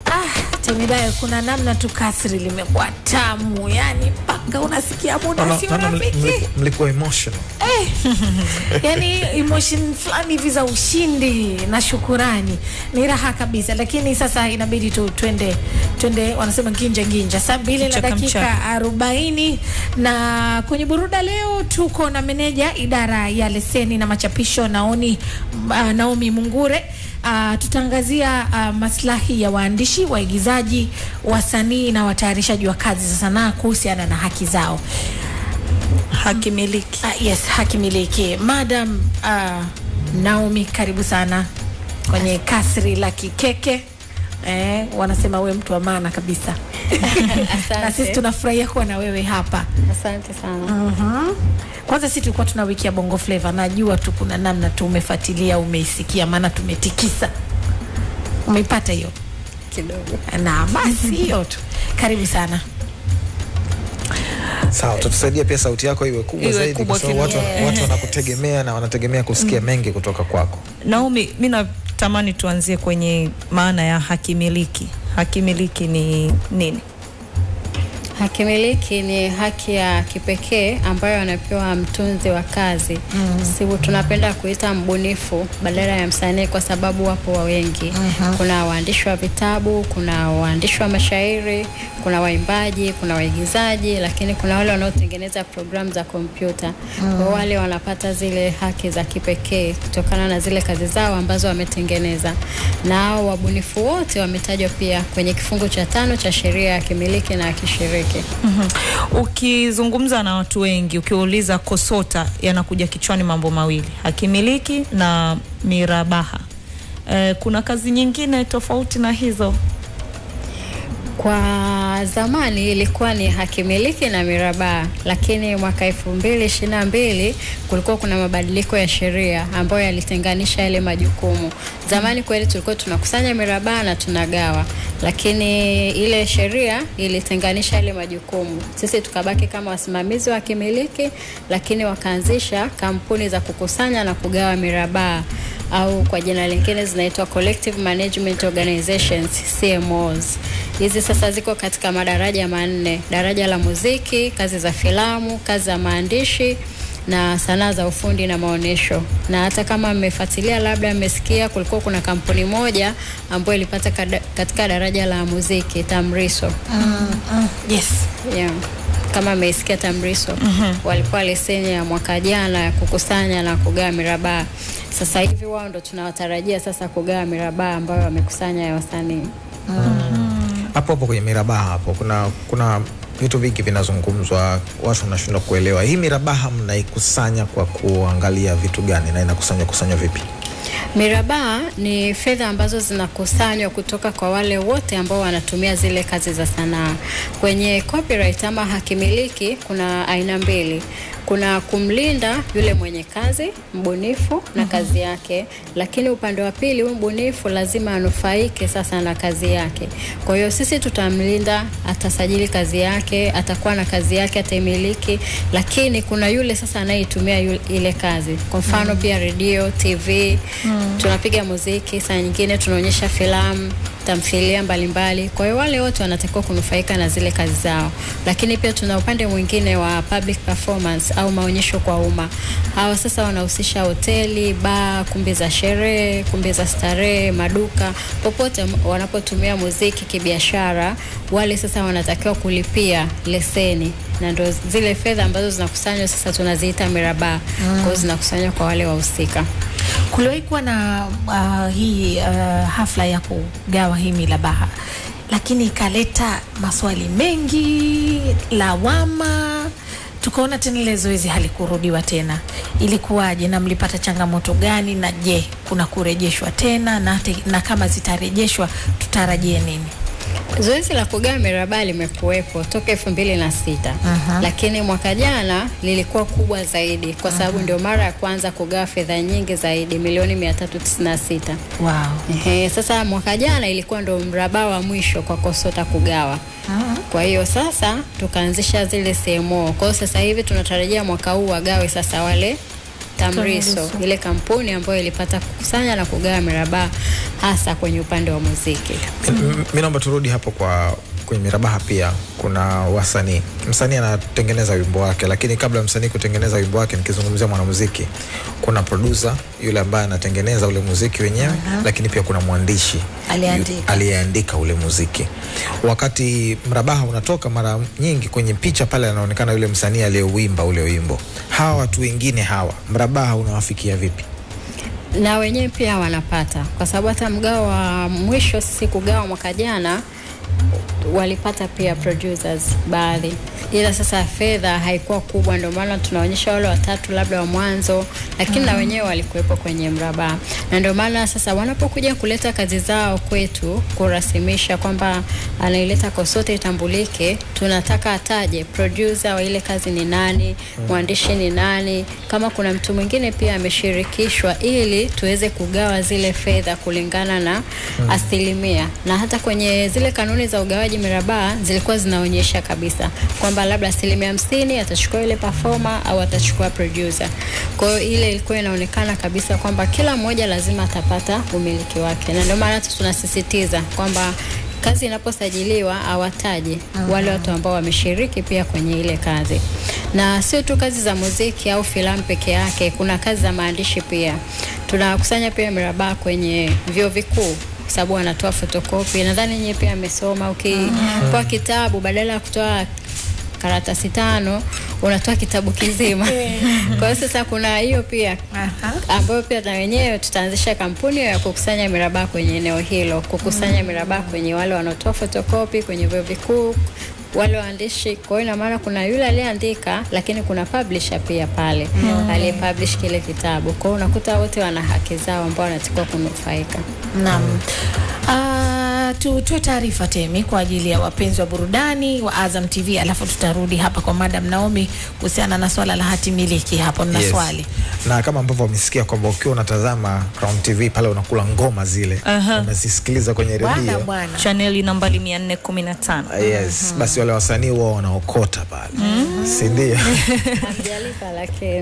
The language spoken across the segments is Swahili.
Ah, Temidayo, kuna namna tu kasri limekuwa tamu, yani mpaka unasikia muda Naona- sio naona mli- rafiki. mli- mlikuwa emotional yani emotion fulani hivi za ushindi na shukurani ni raha kabisa, lakini sasa inabidi tu twende twende, wanasema nginja nginja, saa mbili na Mchaka dakika mchaka. arobaini na kwenye buruda leo tuko na meneja idara ya leseni na machapisho Naomi, uh, Naomi Mungure. Uh, tutaangazia uh, maslahi ya waandishi, waigizaji, wasanii na watayarishaji wa kazi za sanaa kuhusiana na haki zao. haki miliki. Uh, yes, haki miliki. Madam uh, Naomi, karibu sana kwenye kasri la Kikeke. Eh, wanasema wewe mtu wa maana kabisa na sisi tunafurahia kuwa na wewe hapa. Asante sana. Mhm. Kwanza sisi tulikuwa tuna wiki ya Bongo Flava, najua tu kuna namna tu umefuatilia, umeisikia, maana tumetikisa. Umeipata hiyo? Kidogo. Na basi hiyo tu. Karibu sana. sawa tutusaidia pia sauti yako iwe kubwa Iwe zaidi kubwa kwa sababu watu, kidogo. watu wanakutegemea na wanategemea kusikia mengi kutoka kwako Naomi, mi natamani tuanzie kwenye maana ya haki miliki. Haki miliki ni nini? Haki miliki ni haki ya kipekee ambayo anapewa mtunzi wa kazi. Mm. Sibu tunapenda kuita mbunifu badala ya msanii kwa sababu wapo wa wengi. Kuna waandishi wa vitabu, kuna waandishi wa mashairi, kuna waimbaji, kuna waigizaji, lakini kuna wale wanaotengeneza programu za kompyuta. Kwa wale wanapata zile haki za kipekee kutokana na zile kazi zao ambazo wametengeneza. Na hao wabunifu wote wametajwa pia kwenye kifungu cha tano cha sheria ya kimiliki na ya kishiriki. Mhm. Ukizungumza na watu wengi, ukiuliza KOSOTA, yanakuja kichwani mambo mawili, hakimiliki na mirabaha. Eh, kuna kazi nyingine tofauti na hizo? Kwa zamani ilikuwa ni hakimiliki na mirabaha, lakini mwaka elfu mbili ishirini na mbili kulikuwa kuna mabadiliko ya sheria ambayo yalitenganisha yale majukumu. Zamani kweli tulikuwa tunakusanya mirabaha na tunagawa, lakini ile sheria ilitenganisha yale majukumu. Sisi tukabaki kama wasimamizi wa kimiliki, lakini wakaanzisha kampuni za kukusanya na kugawa mirabaha au kwa jina lingine zinaitwa Collective Management Organizations CMOs. Hizi sasa ziko katika madaraja manne: daraja la muziki, kazi za filamu, kazi za maandishi na sanaa za ufundi na maonyesho. Na hata kama mmefuatilia, labda mmesikia, kulikuwa kuna kampuni moja ambayo ilipata kada, katika daraja la muziki Tamriso. Mm, mm, yes. Yeah. Kama mmeisikia Tamriso walikuwa leseni ya mwaka jana ya kukusanya na kugawa mirabaha. Sasa hivi wao ndo tunawatarajia sasa kugawa mirabaha ambayo wamekusanya ya wasanii. hapo hapo kwenye mirabaha hapo kuna kuna vitu vingi vinazungumzwa watu wanashindwa kuelewa hii mirabaha mnaikusanya kwa kuangalia vitu gani na inakusanywa kusanywa vipi Mirabaha ni fedha ambazo zinakusanywa kutoka kwa wale wote ambao wanatumia zile kazi za sanaa. Kwenye copyright ama hakimiliki kuna aina mbili. Kuna kumlinda yule mwenye kazi mbunifu na kazi yake, lakini upande wa pili, huyu mbunifu lazima anufaike sasa na kazi yake. Kwa hiyo sisi tutamlinda, atasajili kazi yake, atakuwa na kazi yake, ataimiliki, lakini kuna yule sasa anayeitumia yule- ile kazi. Kwa mfano pia redio, TV, tunapiga muziki, saa nyingine tunaonyesha filamu tamthilia mbalimbali. Kwa hiyo wale wote wanatakiwa kunufaika na zile kazi zao, lakini pia tuna upande mwingine wa public performance au maonyesho kwa umma. Hawa sasa wanahusisha hoteli, baa, kumbi za sherehe, kumbi za starehe, maduka, popote m- wanapotumia muziki kibiashara. Wale sasa wanatakiwa kulipia leseni na ndo zile fedha ambazo zinakusanywa sasa tunaziita mirabaha. Kwa hiyo zinakusanywa kwa wale wahusika. Kuliwahi kuwa na uh, hii uh, hafla ya kugawa hii milabaha, lakini ikaleta maswali mengi, lawama, tukaona tena ile zoezi halikurudiwa tena. Ilikuwaje na mlipata changamoto gani? Na je, kuna kurejeshwa tena na, te, na kama zitarejeshwa tutarajie nini? Zoezi la kugawa mirabaha limekuwepo toka elfu mbili na sita lakini mwaka jana lilikuwa kubwa zaidi kwa sababu ndio mara ya kwanza kugawa fedha nyingi zaidi milioni 396. Wow. Ehe, sasa mwaka jana ilikuwa ndo mrabaha wa mwisho kwa KOSOTA kugawa. Kwa hiyo sasa tukaanzisha zile CMO. Kwa hiyo sasa hivi tunatarajia mwaka huu wagawe sasa wale TAMRISO, TAMRISO. ile kampuni ambayo ilipata kukusanya na kugawa mirabaha hasa kwenye upande wa muziki. M- mi naomba turudi hapo kwa kwenye mirabaha pia kuna wasanii msanii anatengeneza wimbo wake lakini kabla ya msanii kutengeneza wimbo wake nikizungumzia mwanamuziki kuna producer yule ambaye anatengeneza ule muziki wenyewe lakini pia kuna mwandishi Aliyeandika. yu- aliyeandika ule muziki wakati mrabaha unatoka mara nyingi kwenye picha pale anaonekana yule msanii aliyeuimba ule wimbo hawa watu wengine hawa mrabaha unawafikia vipi na wenyewe pia wanapata, kwa sababu hata mgao wa mwisho sisi kugawa mwaka jana walipata pia producers baadhi, ila sasa fedha haikuwa kubwa, ndio maana tunaonyesha wale watatu labda wa mwanzo, lakini na wenyewe walikuwepo kwenye mrabaha, na ndio maana sasa wanapokuja kuleta kazi zao kwetu kurasimisha kwamba anaileta Kosote itambulike, tunataka ataje producer wa ile kazi ni nani, mwandishi ni nani, kama kuna mtu mwingine pia ameshirikishwa, ili tuweze kugawa zile fedha kulingana na asilimia, na hata kwenye zile kanuni za ugawaji mirabaha zilikuwa zinaonyesha kabisa kwamba labda asilimia hamsini atachukua ile performer au atachukua producer. Kwa hiyo ile ilikuwa inaonekana kabisa kwamba kila mmoja lazima atapata umiliki wake, na ndio maana hata tunasisitiza kwamba kazi inaposajiliwa awataje wale watu ambao wameshiriki pia kwenye ile kazi, na sio tu kazi za muziki au filamu peke yake. Kuna kazi za maandishi pia. Tunakusanya pia mirabaha kwenye vyuo vikuu kwa sababu wanatoa fotokopi. Nadhani nyie pia amesoma, ukipewa kitabu badala ya kutoa karatasi tano unatoa kitabu kizima. Kwa hiyo sasa kuna hiyo pia Aha. ambayo pia na wenyewe tutaanzisha kampuni ya kukusanya mirabaha kwenye eneo hilo, kukusanya mirabaha kwenye wale wanaotoa fotokopi kwenye vyuo vikuu, wale waandishi. Kwa hiyo ina maana kuna yule aliyeandika, lakini kuna publisher pia pale aliyepublish kile kitabu. Kwa hiyo unakuta wote wana haki zao ambao wanatakiwa kunufaika. Naam. Ah, tutoe taarifa Temi kwa ajili ya wapenzi wa burudani wa Azam TV, alafu tutarudi hapa kwa Madam Naomi kuhusiana na swala la hati miliki. Hapo nina Yes. swali. na kama ambavyo wamesikia kwamba ukiwa unatazama Crown TV pale unakula ngoma zile Aha. unazisikiliza kwenye Bwana redio bwana. chaneli nambari 415 Ah, yes basi wale wasanii huwa wanaokota pale si ndio Hamjalipa lakini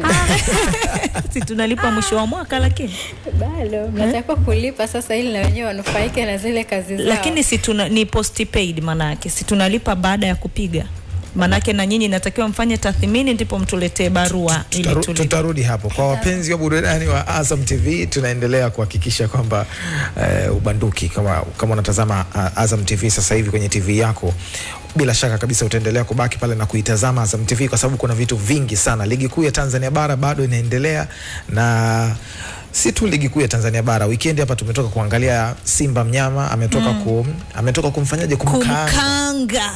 si tunalipa mwisho wa mwaka lakini bado mnatakiwa kulipa sasa, ili na wenyewe wanufaike na zile kazi zao. lakini si tuna, ni postpaid manake si tunalipa baada ya kupiga manake na nyinyi natakiwa mfanye tathmini ndipo mtuletee barua ili Tutaru- tulipe. tutarudi hapo kwa wapenzi wa burudani wa Azam TV tunaendelea kuhakikisha kwamba eh, ubanduki kama, kama unatazama uh, Azam TV sasa hivi kwenye TV yako bila shaka kabisa utaendelea kubaki pale na kuitazama Azam TV kwa sababu kuna vitu vingi sana. Ligi kuu ya Tanzania bara bado inaendelea na si tu ligi kuu ya Tanzania bara. Weekend hapa tumetoka kuangalia Simba mnyama ametoka kum, ametoka kumfanyaje kumkaanga, kumkanga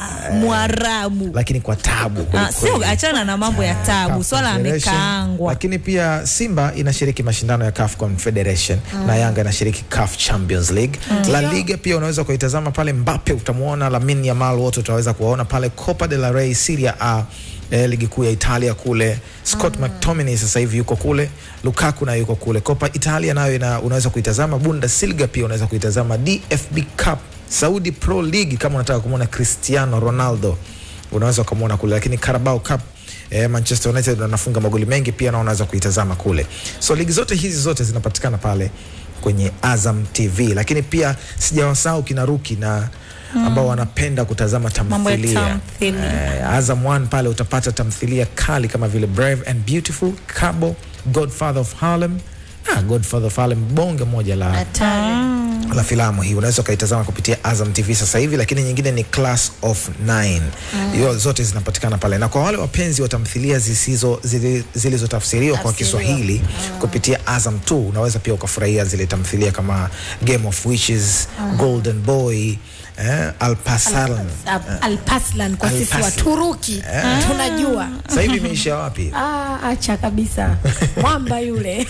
mwarabu lakini kwa tabu Ah, kwelikweli. sio achana na mambo ya tabu CAF swala Confederation. amekaangwa Lakini pia Simba inashiriki mashindano ya CAF Confederation na Yanga inashiriki CAF Champions League. La Liga pia unaweza kuitazama pale, Mbappe utamuona, Lamine Yamal wote utaweza kuwaona pale, Copa del Rey, Serie A eh, ligi kuu ya Italia kule. Scott McTominay sasa hivi yuko kule, Lukaku nayo yuko kule. Copa Italia nayo ina, unaweza kuitazama, Bundesliga pia unaweza kuitazama, DFB Cup, Saudi Pro League kama unataka kumwona Cristiano Ronaldo unaweza ukamwona kule, lakini Carabao Cup eh, Manchester United wanafunga magoli mengi pia na unaweza kuitazama kule. So ligi zote hizi zote zinapatikana pale kwenye Azam TV, lakini pia sijawasahau kina Ruki na ambao wanapenda kutazama Mambo ya tamthilia. tamthilia. Eh, Azam 1 pale utapata tamthilia kali kama vile Brave and Beautiful, Cabo, Godfather of Harlem. Ah, Godfather of Harlem bonge moja la Hatari. la filamu hii unaweza ukaitazama kupitia Azam TV sasa hivi, lakini nyingine ni Class of 9 hiyo zote zinapatikana pale, na kwa wale wapenzi wa tamthilia zisizo zili- zilizotafsiriwa kwa Tafsiriwa. Kiswahili kupitia Azam 2 unaweza pia ukafurahia zile tamthilia kama Game of Witches, Golden Boy, eh, Alpasalan. Al- Alpaslan kwa sisi Alpaslan. Waturuki tunajua. Sasa hivi imeisha wapi? Ah, acha kabisa mwamba yule.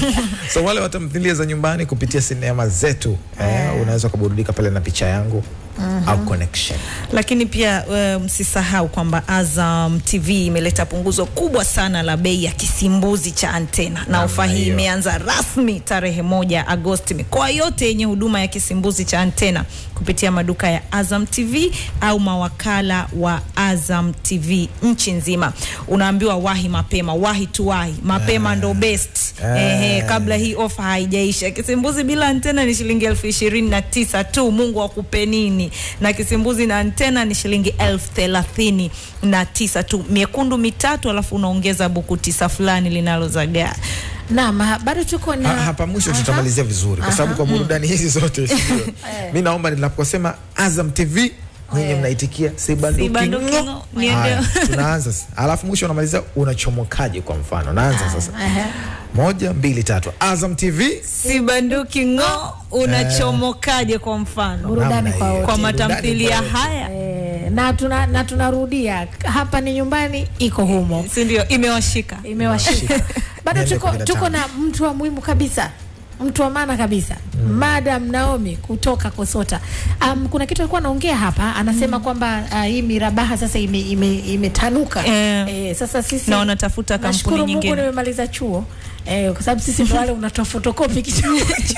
So wale wa tamthilia za nyumbani kupitia sinema zetu eh, unaweza ukaburudika pale na picha yangu au connection lakini pia uh, msisahau kwamba Azam TV imeleta punguzo kubwa sana la bei ya kisimbuzi cha antena na ofa hii hiyo. imeanza rasmi tarehe moja Agosti. Mikoa yote yenye huduma ya kisimbuzi cha antena kupitia maduka ya Azam TV au mawakala wa Azam TV nchi nzima, unaambiwa wahi mapema, wahi tuwahi mapema ndo best. Ehe, kabla hii ofa haijaisha. Kisimbuzi bila antena ni shilingi elfu ishirini na tisa tu. Mungu akupe nini? Na kisimbuzi na antena ni shilingi elfu thelathini na tisa tu, miekundu mitatu, alafu unaongeza buku tisa fulani linalozagaa. Naam, ha- bado tuko na Ha- hapa mwisho Aha. tutamalizia vizuri kwa sababu kwa burudani hizi zote sio. mi naomba ninaposema Azam TV nyinyi mnaitikia sibanduki Sibanduki ng'o. ng'o. Niende- Haya, tunaanza sasa. alafu mwisho unamalizia unachomokaje kwa mfano naanza sasa Aha. moja mbili tatu Azam TV Sibanduki ng'o, unachomokaje? Kwa mfano burudani namna kwa hiyo. wote. kwa Burudani matamthilia kwa wote. haya, Eh, na tuna na tunarudia hapa ni nyumbani iko humo si ndio? Imewashika. imewashika bado Niende tuko, kumi na tuko tano. na mtu wa muhimu kabisa mtu wa maana kabisa Madam Naomi kutoka Kosota. Um, kuna kitu alikuwa anaongea hapa anasema kwamba uh, hii mirabaha sasa imetanuka ime, imetanuka. Eh. eh, sasa sisi Na wanatafuta nashukuru kampuni Mungu nyingine. nimemaliza chuo eh, kwa sababu sisi ndo wale unatoa fotokopi kitabu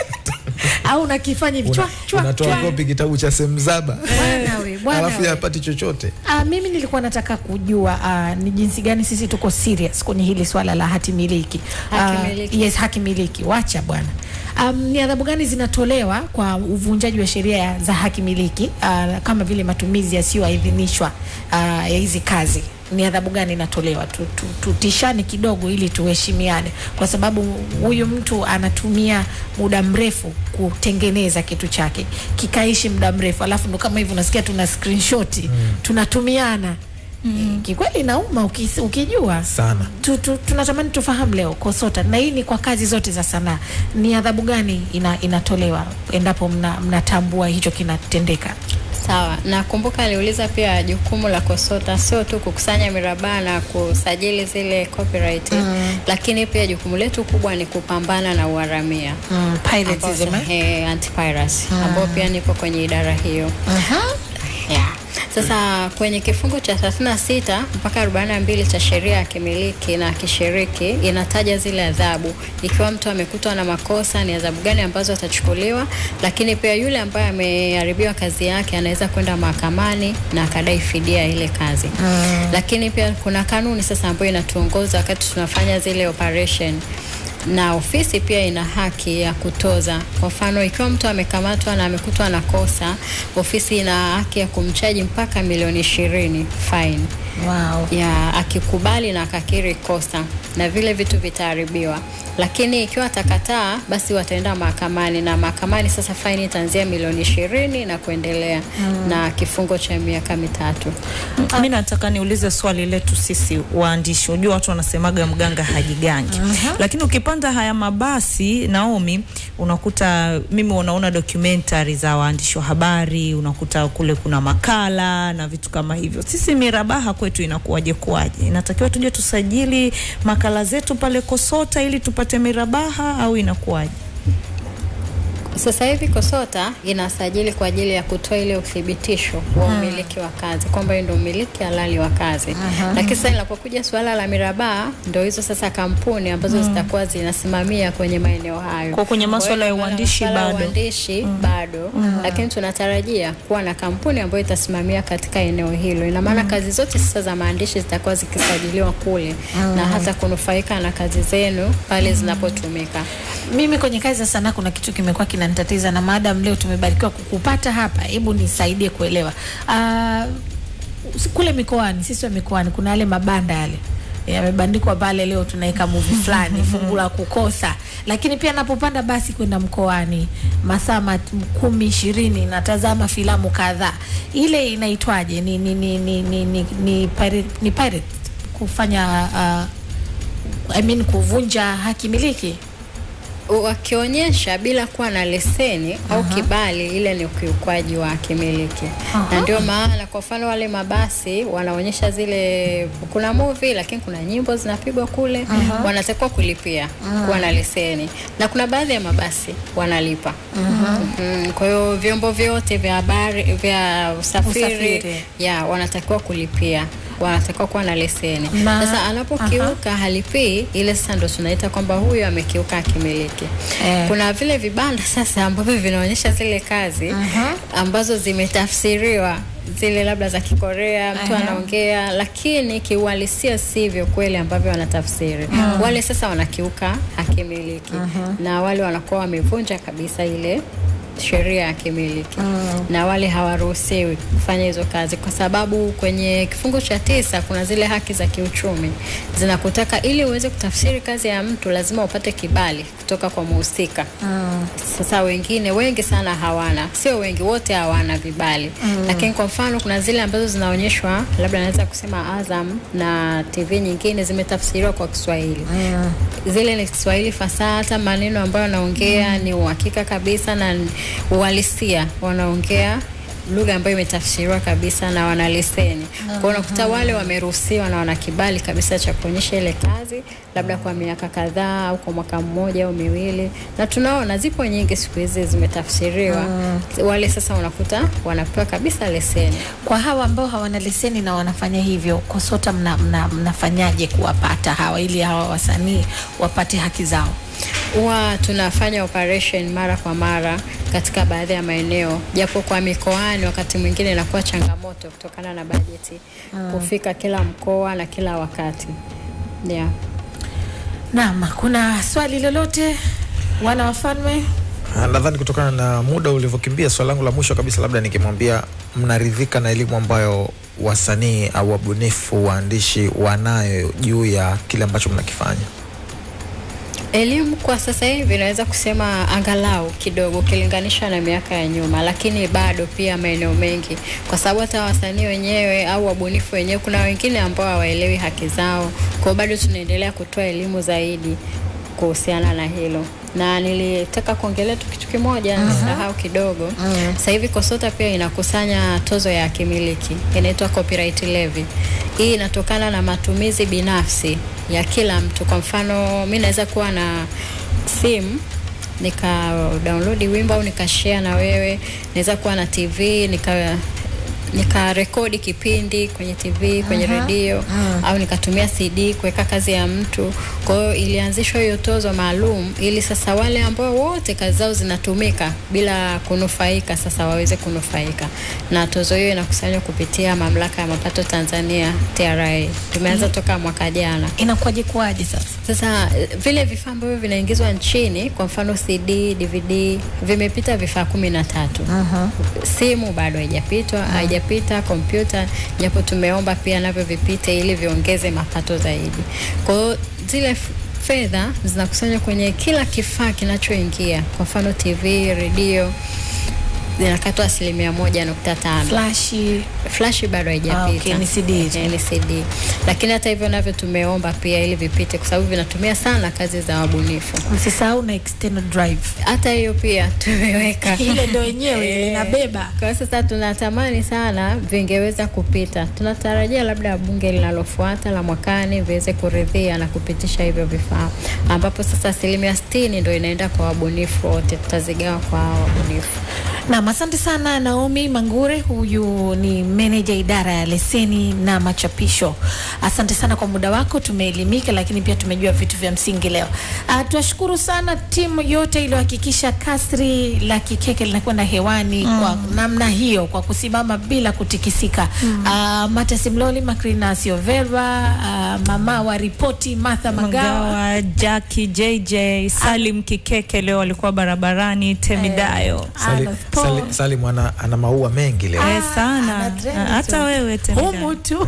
au unakifanya hivi chwa Una- chwa unatoa chwa. kopi kitabu cha semzaba Bwana we, bwana alafu we. yapati chochote Uh, mimi nilikuwa nataka kujua uh, ni jinsi gani sisi tuko serious kwenye hili swala la hati miliki. Haki miliki. yes, haki miliki. Wacha bwana. Um, ni adhabu gani zinatolewa kwa uvunjaji wa sheria za haki miliki uh, kama vile matumizi yasiyoidhinishwa uh, ya hizi kazi? Ni adhabu gani inatolewa? Tu- tu- Tutishane kidogo ili tuheshimiane, kwa sababu huyu mtu anatumia muda mrefu kutengeneza kitu chake kikaishi muda mrefu, alafu ndo kama hivyo unasikia tuna screenshot tunatumiana mm. Kikweli inauma ukis- ukijua sana tu, tu, tunatamani tufahamu leo KOSOTA, na hii ni kwa kazi zote za sanaa, ni adhabu gani ina, inatolewa endapo mna- mnatambua hicho kinatendeka? Sawa, nakumbuka aliuliza pia jukumu la KOSOTA sio tu kukusanya mirabaha na kusajili zile copyright lakini pia jukumu letu kubwa ni kupambana na uharamia Mm, piratism, ambao- eh? eh, anti-piracy ambao pia nipo kwenye idara hiyo. Aha. Yeah. Sasa kwenye kifungu cha 36 mpaka 42 cha sheria ya kimiliki na kishiriki inataja zile adhabu, ikiwa mtu amekutwa na makosa, ni adhabu gani ambazo atachukuliwa, lakini pia yule ambaye ameharibiwa kazi yake anaweza kwenda mahakamani na akadai fidia ya ile kazi mm. Lakini pia kuna kanuni sasa ambayo inatuongoza wakati tunafanya zile operation na ofisi pia ina haki ya kutoza. Kwa mfano, ikiwa mtu amekamatwa na amekutwa na kosa, ofisi ina haki ya kumchaji mpaka milioni ishirini fine Wow. ya akikubali na akakiri kosa na vile vitu vitaharibiwa, lakini ikiwa atakataa, basi wataenda mahakamani na mahakamani sasa faini itaanzia milioni ishirini na kuendelea na kifungo cha miaka mitatu. Mi nataka niulize swali letu sisi waandishi. Unajua watu wanasemaga mganga hajigangi, lakini ukipanda haya mabasi Naomi, unakuta mimi unaona documentary za waandishi wa habari, unakuta kule kuna makala na vitu kama hivyo. Sisi mirabaha kwetu inakuwaje kuwaje? Inatakiwa tuje tusajili makala zetu pale KOSOTA ili tupate mirabaha au inakuwaje? Sasa hivi KOSOTA inasajili kwa ajili ya kutoa ile uthibitisho wa umiliki wa kazi kwamba hiyo ndio umiliki halali wa kazi. Lakini sasa inapokuja suala la mirabaha, ndio hizo sasa kampuni ambazo zitakuwa zinasimamia kwenye maeneo hayo. Kwa kwenye masuala ya Kwa hiyo uandishi masuala ya bado. uandishi bado, lakini tunatarajia kuwa na kampuni ambayo itasimamia katika eneo hilo. Ina maana kazi zote sasa za maandishi zitakuwa zikisajiliwa kule na hata kunufaika na kazi zenu pale zinapotumika. Mimi kwenye kazi za sanaa kuna kitu kimekuwa kinanitatiza, na maadam leo tumebarikiwa kukupata hapa, hebu nisaidie kuelewa. Uh, kule mikoani, sisi wa mikoani, kuna yale mabanda yale yamebandikwa pale, leo tunaweka movie fulani, fungu la kukosa. Lakini pia napopanda basi kwenda mkoani masaa mat- kumi ishirini, natazama filamu kadhaa. Ile inaitwaje? Ni ni ni ni ni, ni, ni, pirate, ni pirate kufanya uh, I mean kuvunja haki miliki wakionyesha bila kuwa na leseni au kibali, ile ni ukiukwaji wa kimiliki. Na ndio maana kwa mfano wale mabasi wanaonyesha zile, kuna movie lakini kuna nyimbo zinapigwa kule, wanatakiwa kulipia kuwa na leseni, na kuna baadhi ya mabasi wanalipa. Mhm. Kwa hiyo vyombo vyote vya habari vya usafiri, Usafiri. ya wanatakiwa kulipia wanatakiwa kuwa na leseni. Na- Sasa anapokiuka halipii, ile sasa ndo tunaita kwamba huyu amekiuka akimiliki. Eh. Kuna vile vibanda sasa ambavyo vinaonyesha zile kazi ambazo zimetafsiriwa zile labda za Kikorea, mtu Aha. anaongea, lakini kiuhalisia sivyo kweli ambavyo wanatafsiri. Wale sasa wanakiuka hakimiliki na wale wanakuwa wamevunja kabisa ile sheria ya kimiliki na wale hawaruhusiwi kufanya hizo kazi, kwa sababu kwenye kifungu cha tisa kuna zile haki za kiuchumi zinakutaka, ili uweze kutafsiri kazi ya mtu lazima upate kibali kutoka kwa muhusika. Sasa wengine wengi sana hawana, sio wengi, wote hawana vibali lakini kwa mfano kuna zile ambazo zinaonyeshwa, labda naweza kusema Azam na TV nyingine zimetafsiriwa kwa Kiswahili zile ni Kiswahili fasaha, hata maneno ambayo wanaongea ni uhakika kabisa na ni uhalisia, wanaongea lugha ambayo imetafsiriwa kabisa na wana leseni. Kwa hiyo unakuta wale wameruhusiwa na wana kibali kabisa cha kuonyesha ile kazi, labda kwa miaka kadhaa au kwa mwaka mmoja au miwili, na tunaona zipo nyingi siku hizi zimetafsiriwa. Wale sasa unakuta wanapewa kabisa leseni. Kwa hawa ambao hawana leseni na wanafanya hivyo, KOSOTA mna, mna, mnafanyaje kuwapata hawa ili hawa wasanii wapate haki zao? huwa tunafanya operation mara kwa mara katika baadhi ya maeneo, japo kwa mikoani wakati mwingine inakuwa changamoto kutokana na bajeti kufika kila mkoa na kila wakati yeah. Naam, kuna swali lolote wana wafalme? Ah, Nadhani kutokana na muda ulivyokimbia, swali langu la mwisho kabisa, labda nikimwambia, mnaridhika na elimu ambayo wasanii au wabunifu waandishi wanayo juu ya kile ambacho mnakifanya? Elimu kwa sasa hivi naweza kusema angalau kidogo ukilinganisha na miaka ya nyuma, lakini bado pia maeneo mengi, kwa sababu hata wasanii wenyewe au wabunifu wenyewe, kuna wengine ambao hawaelewi haki zao. Kwa hiyo bado tunaendelea kutoa elimu zaidi kuhusiana na hilo, na nilitaka kuongelea tu kitu kimoja nisahau kidogo. Sasa hivi KOSOTA pia inakusanya tozo ya kimiliki inaitwa copyright levy. Hii inatokana na matumizi binafsi ya kila mtu. Kwa mfano, mi naweza kuwa na simu nika download wimbo au nikashare na wewe, naweza kuwa na TV nika nikarekodi kipindi kwenye TV kwenye redio au nikatumia CD kuweka kazi ya mtu. Kwa hiyo ilianzishwa hiyo tozo maalum ili sasa wale ambao wote kazi zao zinatumika bila kunufaika sasa waweze kunufaika, na tozo hiyo inakusanywa kupitia mamlaka ya mapato Tanzania TRA. Tumeanza toka mwaka jana. Inakuwaje kuwaje sasa? Sasa eh, vile vifaa ambavyo vinaingizwa nchini, kwa mfano CD, DVD, vimepita vifaa kumi na tatu. Simu bado haijapitwa, haijapita kompyuta, japo tumeomba pia navyo vipite ili viongeze mapato zaidi. Kwa hiyo zile f- fedha zinakusanywa kwenye kila kifaa kinachoingia, kwa mfano TV, redio zinakatwa asilimia moja nukta tano Flashi flashi bado haijapita. Ah, okay, ni CD hizo. Eh, ni CD. Lakini hata hivyo navyo tumeomba pia ili vipite kwa sababu vinatumia sana kazi za wabunifu. msisahau na external drive, Hata hiyo pia tumeweka. ile ndo yenyewe Eh, linabeba. Kwa hiyo sasa tunatamani sana vingeweza kupita. Tunatarajia labda bunge linalofuata la mwakani viweze kuridhia na kupitisha hivyo vifaa, ambapo sasa asilimia sitini ndo inaenda kwa wabunifu wote, tutazigawa kwa hao wabunifu. Naam, asante sana Naomi Mangure, huyu ni meneja idara ya leseni na machapisho. Asante sana kwa muda wako, tumeelimika lakini pia tumejua vitu vya msingi leo. Uh, tuwashukuru sana timu yote iliyohakikisha kasri la Kikeke linakwenda hewani kwa namna hiyo, kwa kusimama bila kutikisika. Mm. Uh, Mata Simloli, Makrina Siovera, uh, mama wa ripoti Martha Magawa. Magawa, Jackie, JJ, Salim Kikeke leo walikuwa barabarani, Temidayo. Sali, Alof Paul. Sali, Salim ana, ana maua mengi leo. Eh, sana ana trend Ah, hata tu. wewe Temidayo Humu tu.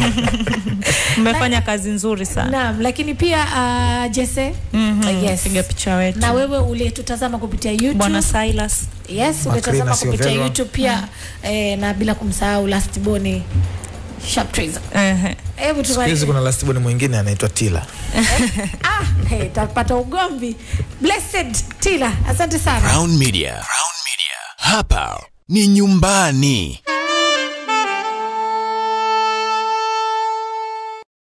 mmefanya kazi nzuri sana. Naam, lakini pia uh, Jesse Mhm, yes. piga picha wetu na wewe uliyetutazama kupitia YouTube Bwana Silas yes, Macrina ulitazama kupitia Silvera. YouTube pia eh, na bila kumsahau last boni Sharp Treaser. Ehe. Hebu Siku hizi tu kuna lastiboni mwingine anaitwa Tila. ah, hey, tapata ugomvi. Blessed Tila, asante sana. Crown Media. Crown Media. Hapa ni nyumbani.